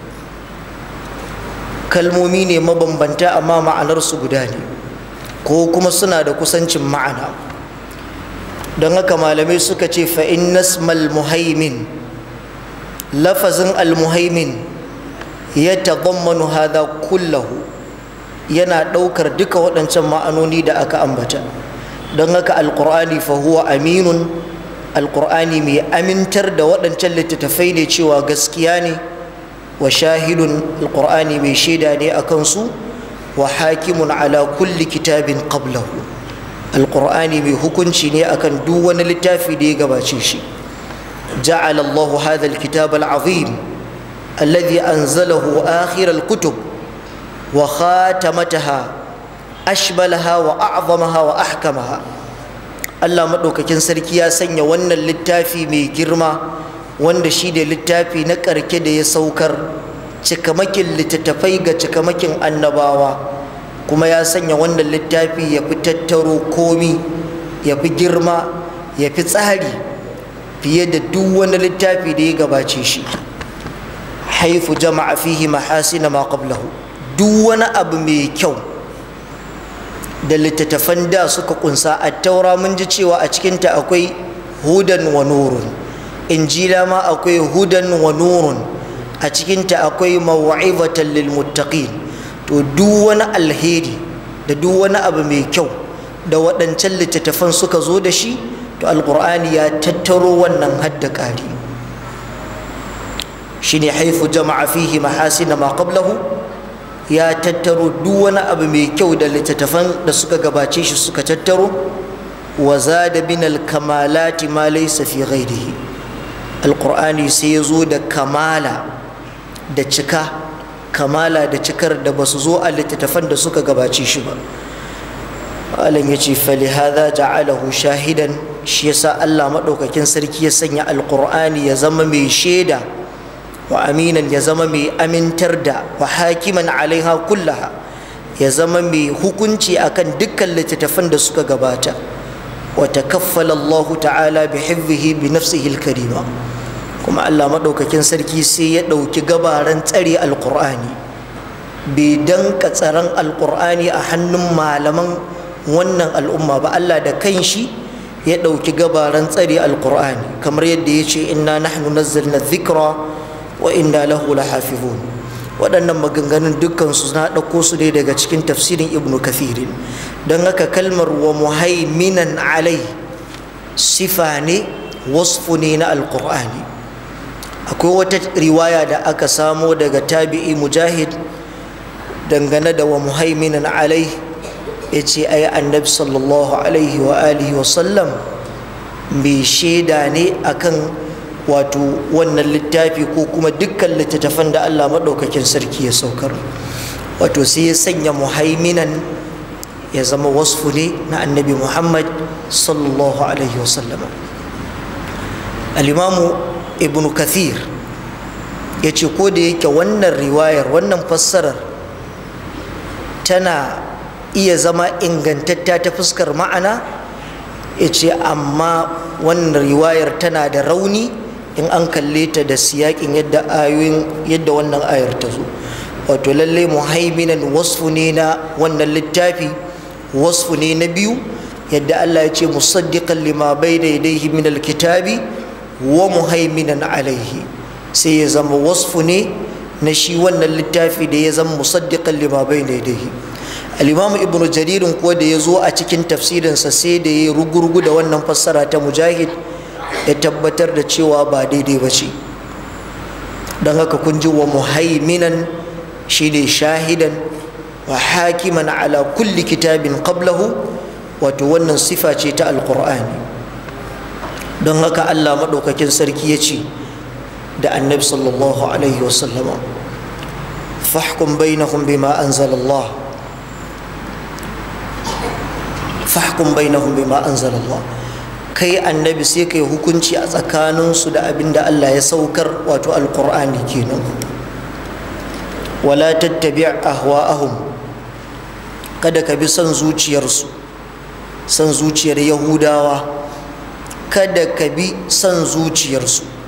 kalmomi ne mabambanta amma ma'anarsu guda ne ko kuma suna da kusancin ma'ana don haka malamai suka ce fa'in nasmal muhaimin lafazin almuhaimin ya tazammanu hada kullahu yana ɗaukar duka waɗancan ma'anoni da aka ambata don haka alƙur'ani fahuwa aminun alƙur'ani mai amintar da waɗancan littattafai ne cewa gaskiya ne wa shahidun alƙur'ani mai shaida ne a kansu wa hakimun ala kulli kitabin qablahu alƙur'ani mai hukunci ne akan duk wani littafi da ya gabace shi ja'ala Allahu hadha alkitab alazim alladhi anzalahu akhir alkutub wa khatamataha ashbalaha wa a'zamaha wa ahkamaha Allah maɗaukakin sarki ya sanya wannan littafi mai girma wanda shi da littafi na ƙarke da ya saukar cikamakin littattafai ga cikamakin annabawa kuma ya sanya wannan littafi ya fi tattaro komi ya fi girma ya fi tsari fiye da duk wani littafi da ya gabace shi haifu jama'a fihi mahasina ma qablahu duk wani abu mai kyau da littattafan da suka kunsa a taura mun ji cewa a cikinta akwai hudan wa nurun injila ma akwai hudan wa nurun a cikinta akwai mawa'izatan lil muttaqin to duk wani alheri da duk wani abu mai kyau da waɗancan littattafan suka zo da shi to alqur'ani ya tattaro wannan hadda ƙari shine haifu jama'a fihi mahasina ma qablahu ya tattaro duk wani abu mai kyau da littattafan da suka gabace shi suka tattaro wa zada bin alkamalati ma laysa fi ghairihi alqur'ani sai ya zo da kamala da cika kamala da cikar da basu zo a littattafan da suka gabace shi ba malam ya ce fali hadha ja'alahu shahidan shi yasa Allah madaukakin sarki ya sanya alqur'ani ya zama mai shaida wa aminan ya zama mai amintar da wa hakiman alaiha kullaha ya zama mai hukunci akan dukkan littattafan da suka gabata wa takaffala Allah ta'ala bi hifzihi bi nafsihi al-karima kuma Allah madaukakin sarki sai ya dauki gabaran tsare alqur'ani bai danka tsaron alqur'ani a hannun malaman wannan al'umma ba Allah da kanshi ya dauki gabaran tsare alqur'ani kamar yadda ya ce inna nahnu nazzalna dhikra wa inna lahu lahafizun waɗannan maganganun dukkansu na ɗauko su ne daga cikin tafsirin ibnu kathirin don haka kalmar wa muhaiminan alai sifa ne wasfu ne na alƙur'ani akwai wata riwaya da aka samo daga tabi'i mujahid dangane da wa muhaiminan alai ya ce ai annabi sallallahu alaihi wa alihi wa sallam mai shaida ne akan wato wannan littafi ko kuma dukkan littattafan da Allah maɗaukakin sarki ya saukar wato sai ya sanya muhaiminan ya zama wasfu ne na annabi muhammad sallallahu alaihi wasallama alimamu ibn kathir ya ce ko da yake wannan riwayar wannan fassarar tana iya zama ingantatta ta fuskar ma'ana ya ce amma wannan riwayar tana da rauni in an kalle ta da siyakin yadda ayoyin yadda wannan ayar ta zo wato lallai muhaiminan wasfu ne na wannan littafi wasfu ne na biyu yadda Allah ya ce musaddiqan lima bayna yadayhi min alkitabi wa muhaiminan alaihi sai ya zama wasfu ne na shi wannan littafi da ya zama musaddiqan lima bayna yadayhi al-imam ibnu jaririn ko da ya zo a cikin tafsirinsa sai da ya rugurgu da wannan fassara ta mujahid ya tabbatar da cewa ba daidai ba ce don haka kun ji wa muhaiminan shi ne shahidan wa hakiman ala kulli kitabin qablahu wato wannan sifa ce ta alkur'ani don haka allah maɗaukakin sarki ya ce da annabi sallallahu alaihi wasallama fahkum bainahum bima anzalallah fahkum bainahum bima anzalallah kai annabi sai kai hukunci a tsakaninsu da abin da Allah ya saukar wato alkur'ani kenan wala tattabi ahwa'ahum kada ka bi son zuciyarsu son zuciyar yahudawa kada ka bi son zuciyarsu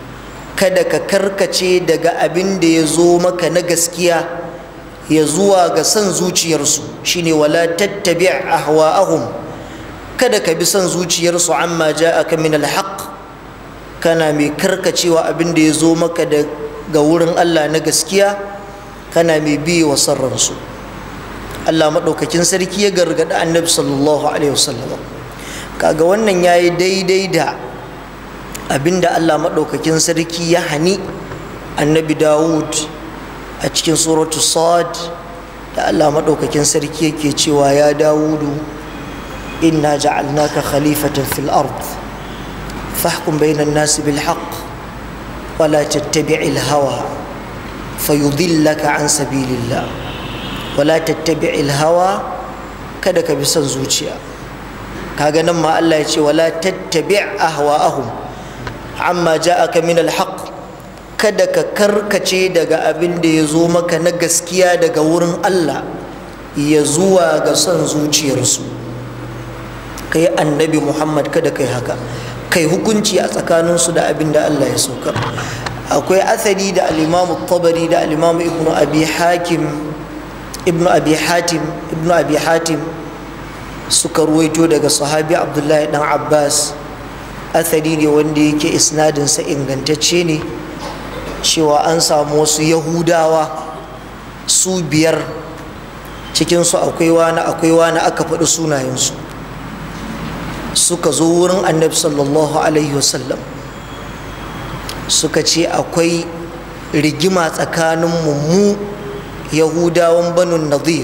kada ka karkace daga abin da ya zo maka na gaskiya ya zuwa ga son zuciyarsu shine wala tattabi ahwa'ahum kada ka bi son zuciyarsu amma ja'aka min alhaq kana mai karkacewa abin da ya zo maka daga wurin Allah na gaskiya kana mai biye wa sarransu Allah maɗaukakin sarki ya gargaɗi annabi sallallahu alaihi wasallam kaga wannan yayi daidai da abinda Allah maɗaukakin sarki ya hani annabi Dawud a cikin suratu Sad da Allah maɗaukakin sarki yake cewa ya Dawudu inna ja'alnaka khalifatan fil ard fahkum bainan nasi bil haqq wala tattabi'il hawa fayudillaka an sabilillah wala tattabi'il hawa kada ka bi son zuciya kaga nan ma Allah ya ce wala tattabi' ahwa'ahum amma ja'aka min alhaq kada ka karkace daga abin da ya zo maka na gaskiya daga wurin Allah ya zuwa ga son zuciyarsu kai annabi Muhammad kada kai haka kai hukunci a tsakaninsu da abin da Allah ya saukar akwai asali da al-Imam tabari da al-Imam Ibn Abi Hakim Ibn Abi Hatim Ibn Abi Hatim suka ruwaito daga sahabi Abdullahi dan Abbas athari ne wanda yake isnadinsa ingantacce ne cewa an samu wasu yahudawa su biyar cikinsu akwai wani akwai wani aka faɗi sunayensu suka zo wurin annabi sallallahu alaihi wasallam suka ce akwai rigima tsakanin mu yahudawan banu nadir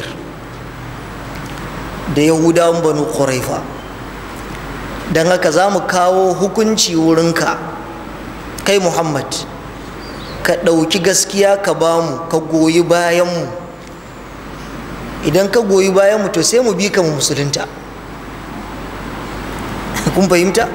da yahudawan banu ƙuraifa don haka za mu kawo hukunci wurinka kai muhammad ka ɗauki gaskiya ka ba mu ka goyi bayanmu idan ka goyi bayanmu to sai mu bi ka mu musulunta kun fahimta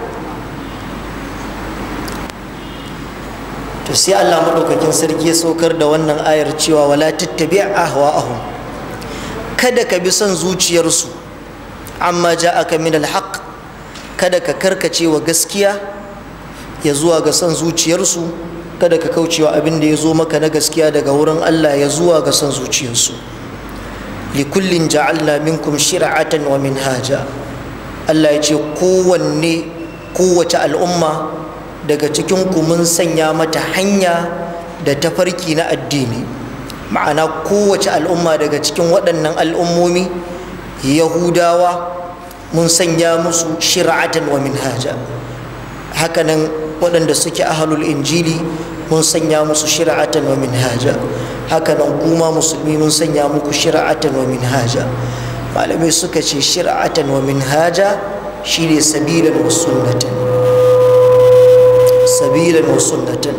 to sai allah maɗaukakin sarki ya saukar da wannan ayar cewa wala tattabi ahwa'ahum kada ka bi son zuciyarsu amma ja'aka min alhaq kada ka karkace wa gaskiya ya zuwa ga son zuciyarsu kada ka kaucewa abin da ya zo maka na gaskiya daga wurin Allah ya zuwa ga son zuciyarsu likullin ja'alna minkum shir'atan wa minhaja Allah ya ce kowanne kowace al'umma daga cikin ku mun sanya mata hanya da tafarki na addini ma'ana kowace al'umma daga cikin waɗannan al'ummomi yahudawa mun sanya musu shir'atan wa minhaja hakanan waɗanda suke ahalul injili mun sanya musu shir'atan wa minhaja hakanan kuma musulmi mun sanya muku shir'atan wa minhaja malamai suka ce shir'atan wa minhaja shine sabilan wa sunnatan sabilan wa sunnatan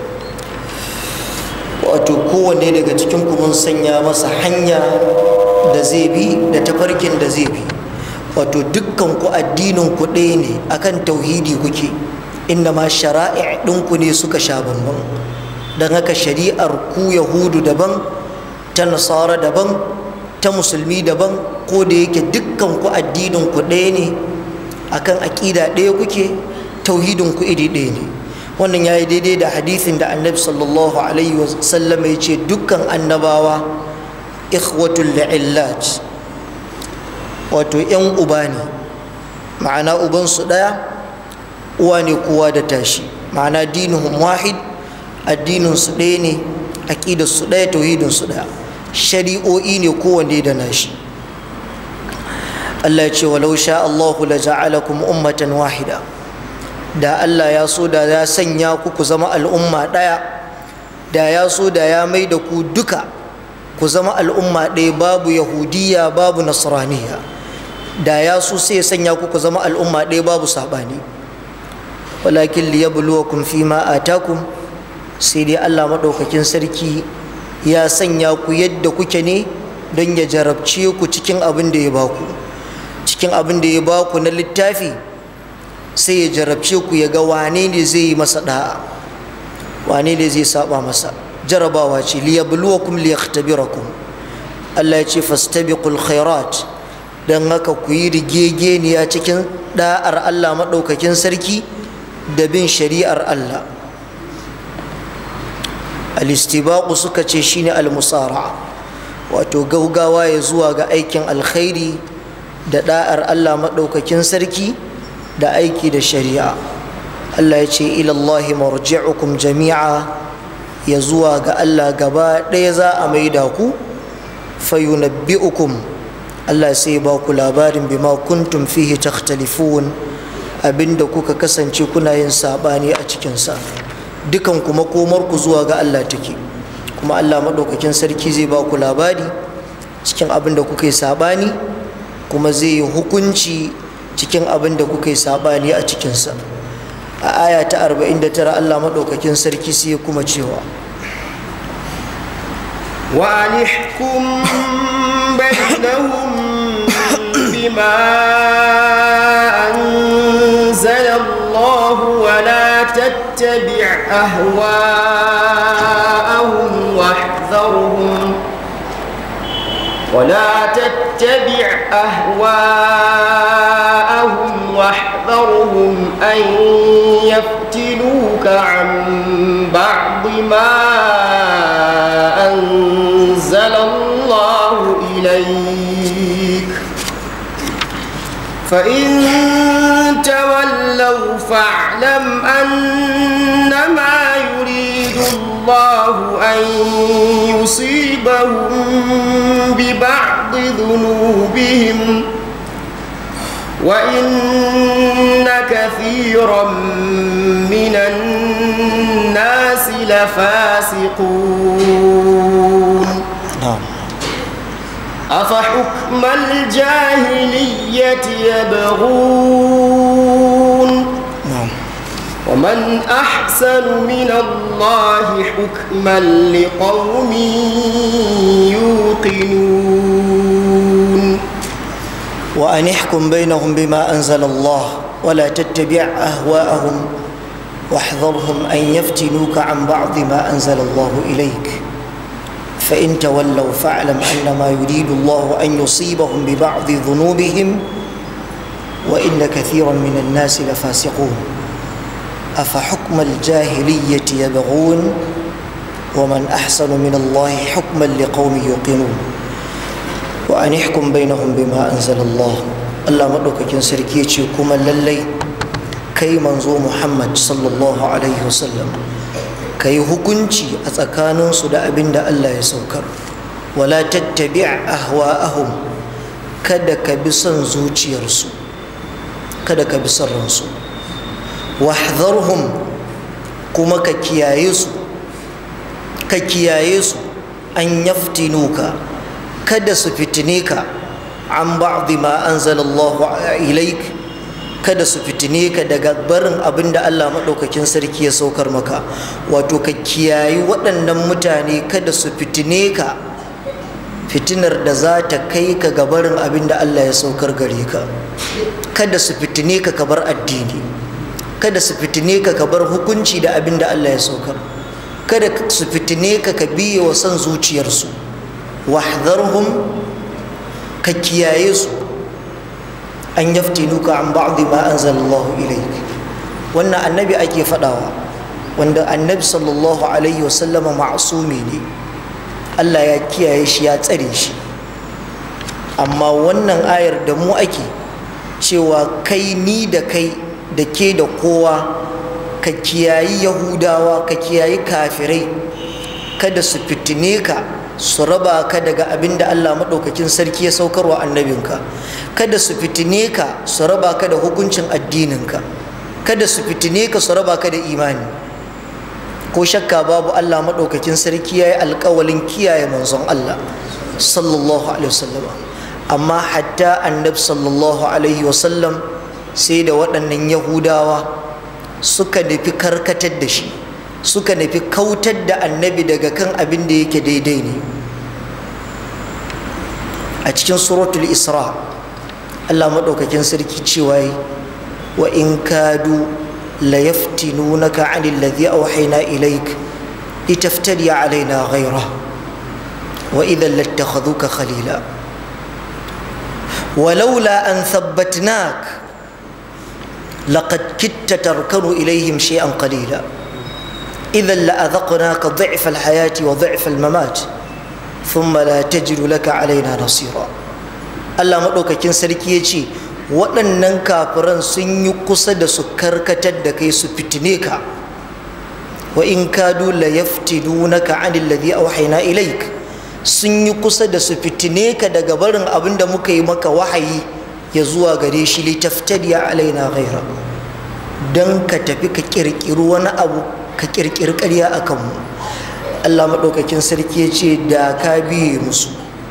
wato kowanne daga cikin ku mun sanya masa hanya da zai bi da tafarkin da zai bi wato dukkan ku addinin ku ɗaya ne akan tauhidi kuke inda ma shara'i ɗinku ne suka sha bambam don haka shari'ar ku yahudu daban ta nasara daban ta musulmi daban ko da yake dukkan ku addinin ku ɗaya ne akan aƙida ɗaya kuke tauhidin ku iri ɗaya ne wannan ya yi daidai da hadithin da annabi sallallahu alaihi wasallam ya ce dukkan annabawa ikhwatul la'illat wato 'yan uba ne ma'ana ubansu ɗaya uwa ne kowa da tashi ma'ana dinuhum wahid addininsu ɗaya ne aƙidarsu ɗaya tauhidinsu ɗaya shari'o'i ne kowanne da nashi Allah ya ce walau sha Allahu la ja'alakum ummatan wahida da Allah ya so da ya sanya ku ku zama al'umma ɗaya da ya so da ya mai da ku duka ku zama al'umma ɗaya babu yahudiya babu nasraniya da ya so sai ya sanya ku ku zama al'umma ɗaya babu saɓani walakin liyabluwakum fima atakum sai dai Allah maɗaukakin sarki ya sanya ku yadda kuke ne don ya jarabce ku cikin abin da ya baku cikin abin da ya baku na littafi sai ya jarabce ku ya ga wane ne zai yi masa da'a wane ne zai saba masa jarabawa ce liyabluwakum liyaktabirakum Allah ya ce fastabiqul khairat dan haka ku yi rigegeniya cikin da'ar Allah maɗaukakin sarki da bin shari'ar Allah alistibaku suka ce shine almusara wato gaugawa ya zuwa ga aikin alkhairi da da'ar allah maɗaukakin sarki da aiki da shari'a allah ya ce ilallahi marji'ukum jami'a ya zuwa ga allah gaba ɗaya za a maida ku fayunabbi'ukum allah sai ba ku labarin bima kuntum fihi takhtalifun abinda kuka kasance kuna yin saɓani a cikinsa dukan kuma komarku zuwa ga Allah take kuma Allah maɗaukakin sarki zai ba ku labari cikin abin da kuka yi saɓani kuma zai yi hukunci cikin abin da kuka yi saɓani a cikinsa a aya ta 49 Allah maɗaukakin sarki sai ya kuma cewa وأنحكم بينهم بما أنزل الله ولا تتبع أهواءهم واحذرهم ولا تتبع أهواءهم واحذرهم أن يفتنوك عن بعض ما أنزل الله إليك فإن تولوا فاعلم أنما يريد الله أن يصيبهم ببعض ذنوبهم وإن كثيرا من الناس لفاسقون na'am أفحكم الجاهلية يبغون na'am ومن أحسن من الله حكما لقوم يوقنون وأن احكم بينهم بما أنزل الله ولا تتبع أهواءهم واحذرهم أن يفتنوك عن بعض ما أنزل الله إليك فإن تولوا فاعلم أنما يريد الله أن يصيبهم ببعض ذنوبهم وإن كثيرا من الناس لفاسقون أفحكم الجاهلية يبغون ومن أحسن من الله حكما لقوم يوقنون وأن يحكم بينهم بما أنزل الله الله مدوكاكين سركي يجي كما للي كي منزو محمد صلى الله عليه وسلم كي هكونشي أتكانون سودا أبن دا الله يسوكر ولا تتبع أهواءهم kada ka bi son zuciyarsu kada ka bi son ransu wahdharhum kuma ka kiyaye su ka kiyaye su an yaftinuka kada su fitine ka an ba'dhi ma anzalallahu ilaik kada su fitine ka daga barin abin da Allah maɗaukakin sarki ya saukar maka wato ka kiyayi waɗannan mutane kada su fitine ka fitinar da za ta kai ka ga barin abin da Allah ya saukar gare ka kada su fitine ka ka bar addini kada su fitine ka ka bar hukunci da abin da Allah ya saukar kada su fitine ka ka biye wa son zuciyarsu wahdharhum ka kiyaye su an yaftinuka an ba'dhi ma anzalallahu ilayk wannan annabi ake fadawa wanda annabi sallallahu alaihi wasallama ma'sumi ne Allah ya kiyaye shi ya tsare shi amma wannan ayar da mu ake cewa kai ni da kai da ke da kowa ka kiyayi yahudawa ka kiyayi kafirai kada su fitine ka su raba ka daga abin da allah maɗaukakin sarki ya saukarwa annabinka kada su fitine ka su raba ka da hukuncin addininka kada su fitine ka su raba ka da imani ko shakka babu allah maɗaukakin sarki ya yi alkawalin kiyaye manzon allah sallallahu alaihi wasallam amma hatta annab sallallahu alaihi wasallam sai da waɗannan yahudawa suka nufi karkatar da shi suka nufi kautar da annabi daga kan abin da yake daidai ne a cikin suratul isra allah maɗaukakin sarki cewa wa in kadu la yaftinunaka anil ladhi awhayna ilaik litaftari alaina ghayra wa idan lattakhaduka khalila ولولا أن ثبتناك لقد كدت تركن إليهم شيئا قليلا idan la'adhaqnaka dhi'fa al-hayati wa dhi'fa al-mamat thumma la tajidu laka alaina nasira Allah madaukakin sarki ya ce waɗannan kafiran sun yi kusa da su karkatar da kai su fitine ka wa in kadu la yaftinunaka anil ladhi awhayna ilaik sun yi kusa da su fitine ka daga barin abin da muka yi maka wahayi ya zuwa gare shi litaftadi alaina ghaira dan ka tafi ka kirkiri wani abu ka kirkiri ƙarya a kanmu Allah maɗaukakin sarki ya ce da ka biye musu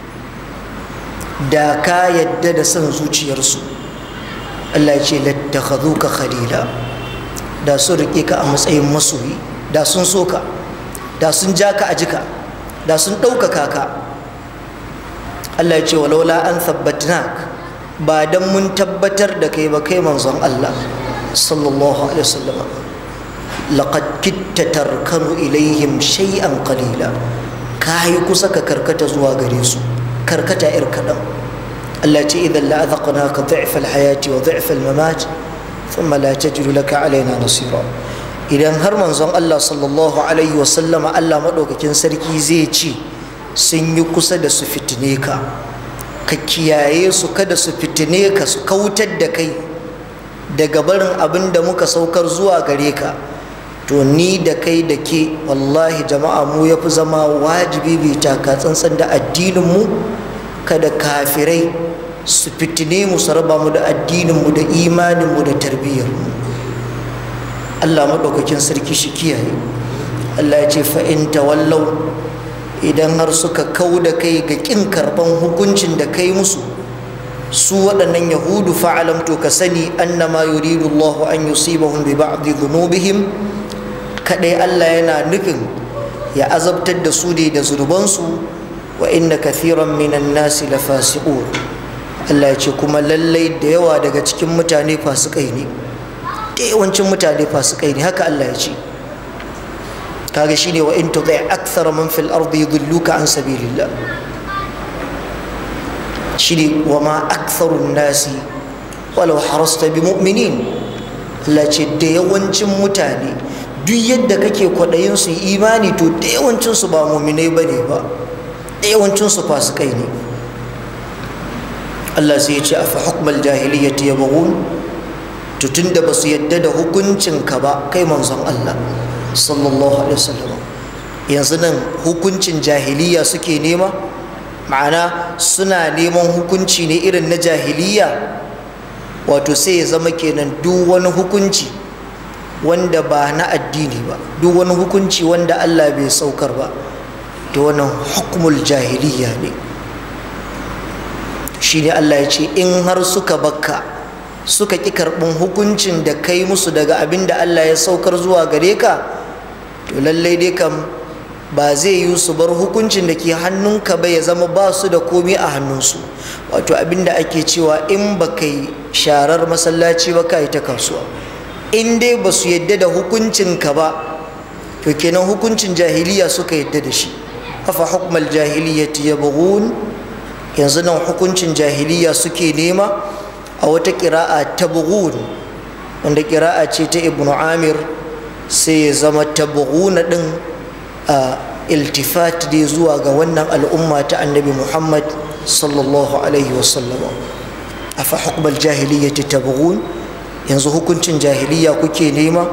da ka yadda da son zuciyarsu Allah ya ce lattakhazuka khalila da sun riƙe ka a matsayin masoyi da sun so ka da sun ja ka a jika da sun ɗaukaka ka Allah ya ce walaula an thabbatnak ba dan mun tabbatar da kai ba kai manzon Allah sallallahu alaihi wasallam laqad kitta tarkanu ilaihim shay'an qalila ka yi kusa ka karkata zuwa gare su karkata ir kaɗan Allah ce idan la azaqnaka dhi'fa al-hayati wa dhi'fa al-mamat thumma la tajidu laka alaina nasira idan har manzon Allah sallallahu alaihi wa sallama Allah madaukakin sarki zai ce sun yi kusa da su fitine ka ka kiyaye su kada su fitine ka su kautar da kai daga barin abin da muka saukar zuwa gare ka to ni da kai da ke wallahi jama'a mu ya fi zama wajibi bai taka tsantsan da addininmu kada kafirai su fitine mu su raba mu da addininmu da imaninmu da tarbiyyarmu allah maɗaukakin sarki shi kiyaye allah ya ce fa'in tawallau idan har suka kau da kai ga ƙin karɓan hukuncin da kai musu su waɗannan yahudu fa'alam to ka sani annama yuridu allahu an yusibahum bi ba'di dhunubihim kadai Allah yana nufin ya azabtar da su ne da zunubansu wa inna kathiran minan nasi la fasiqun Allah ya ce kuma lallai da yawa daga cikin mutane fasikai ne da yawancin mutane fasikai ne haka Allah ya ce kaga shine wa in tudai akthara man fil ardi yudilluka an sabilillah shine wa ma aktharun nasi walau harasta bi mu'minin Allah ce da yawancin mutane duk yadda kake kwaɗayin su imani to da yawancinsu ba muminai ba ne ba da yawancinsu fasikai ne Allah sai ya ce a fa hukmal jahiliyyati ya bagun to tunda ba su yadda da hukuncin ka ba kai manzon Allah sallallahu alaihi wasallam yanzu nan hukuncin jahiliya suke nema ma'ana suna neman hukunci ne irin na jahiliya wato sai ya zama kenan duk wani hukunci wanda ba na addini ba duk wani hukunci wanda Allah bai saukar ba to wannan hukumul jahiliya ne shi ne Allah ya ce in har suka bakka suka ƙi karɓin hukuncin da kai musu daga abin da Allah ya saukar zuwa gare ka to lallai dai kam ba zai yi su bar hukuncin da ke hannunka ba ya zama ba su da komi a hannunsu wato abin da ake cewa in ba kai sharar masallaci ba ka yi ta kasuwa in dai ba su yadda da hukuncinka ba to kenan hukuncin jahiliya suka yadda da shi afa hukmal jahiliyyati yabghun yanzu nan hukuncin jahiliya suke nema a wata ƙira'a tabghun wanda ƙira'a ce ta ibnu amir sai ya zama tabghuna din a iltifat dai zuwa ga wannan al'umma ta annabi muhammad sallallahu alaihi wasallam afa hukmal jahiliyyati tabghun yanzu hukuncin jahiliya kuke nema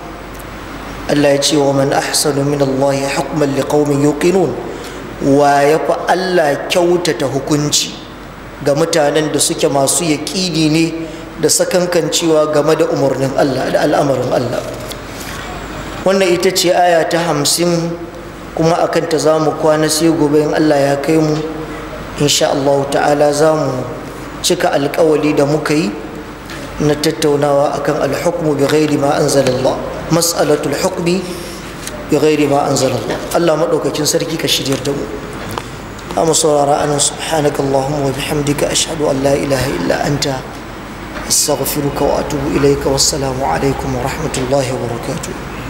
Allah ya ce wa man ahsanu min Allah hukman liqaumin yuqinun wa ya fi Allah kyautata hukunci ga mutanen da suke masu yaƙini ne da sakankancewa game da umarnin Allah da al'amarin Allah wannan ita ce aya ta hamsin kuma akan ta za mu kwana sai gobe in Allah ya kai mu insha Allah ta'ala za mu cika alkawali da muka yi na tattaunawa akan alhukmu bi ghairi ma anzalallah mas'alatul hukmi bi ghairi ma anzalallah Allah madaukakin sarki ka shiryar da mu amma saurara anan subhanaka allahumma wa bihamdika ashhadu an la ilaha illa anta astaghfiruka wa atubu ilayka wassalamu alaikum wa rahmatullahi wa barakatuh